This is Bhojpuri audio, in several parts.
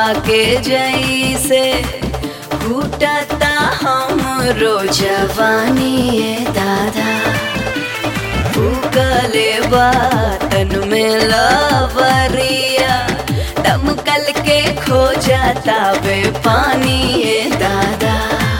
के जैसे फूटता हमरो जवानी ए दादा फूकले बातन में लवरिया दमकल के खो जाता बे पानी ए दादा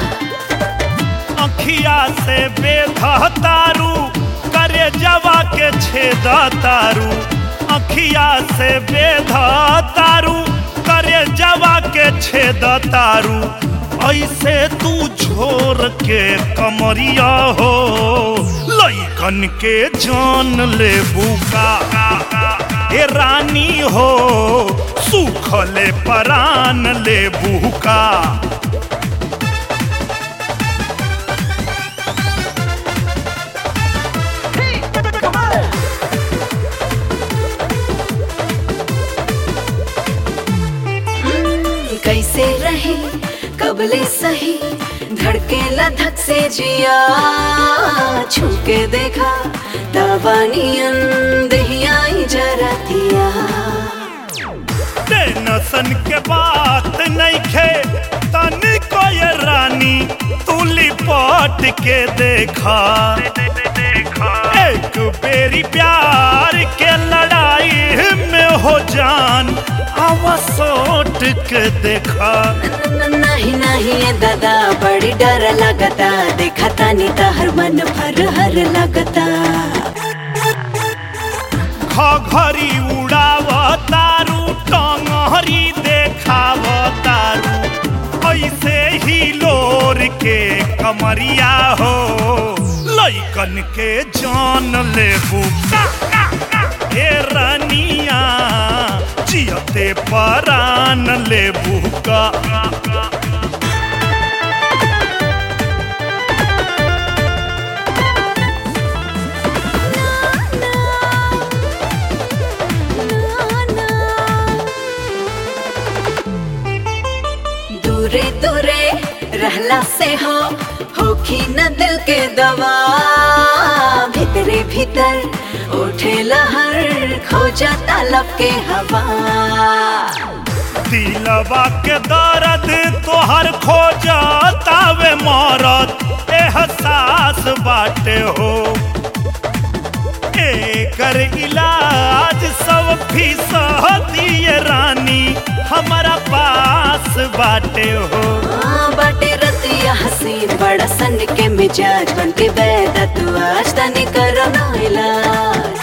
अखिया से बेधा तारू करे जवा के छेद तारू अखिया से बेधा तारू करे जवा के छेद तारू ऐसे तू झोर के कमरिया हो लइकन के जान ले बुका ए रानी हो सुखले परान ले बुका कैसे रही कबले सही धड़के लधक से जिया छूके देखा दबानियन दहिया जरा दिया टेंशन के बात नहीं खे तनी को ये रानी तू लिपट के देखा एक बेरी प्यार के लड़ाई में हो जान आवा सोट के देखा न- नहीं नहीं ये दादा बड़ी डर लगता देखा तानी हर मन भर हर लगता घरी उड़ाव तारू टंगरी देखाव तारू ऐसे ही लोर के कमरिया हो लइकन के जान लेबू ए रनिया जियते परान लेबू का दूरे दूरे रहला से हो होखी न दिल के दवा भीतरे भीतर उठे लहर खो जाता लब के हवा दिलवा के दर्द तोहर खो जातावे मरत एहसास बाटे हो एकर इलाज सब फीसद दिए रानी हमारा पास बाटे हो हाँ, बाटे रतिया हसीन बड़ा सन के मिजाज बन के बैठा तू आज तनी करो ना इलाज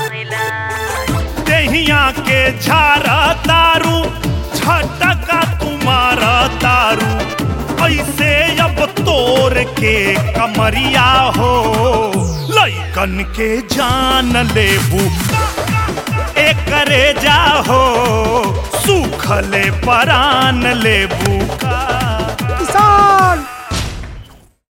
दहिया के झारा तारू झटका तुम्हारा तारू ऐसे अब तोर के कमरिया हो लइकन के जान लेबू एकरे जाहो सुखले परान लेबू का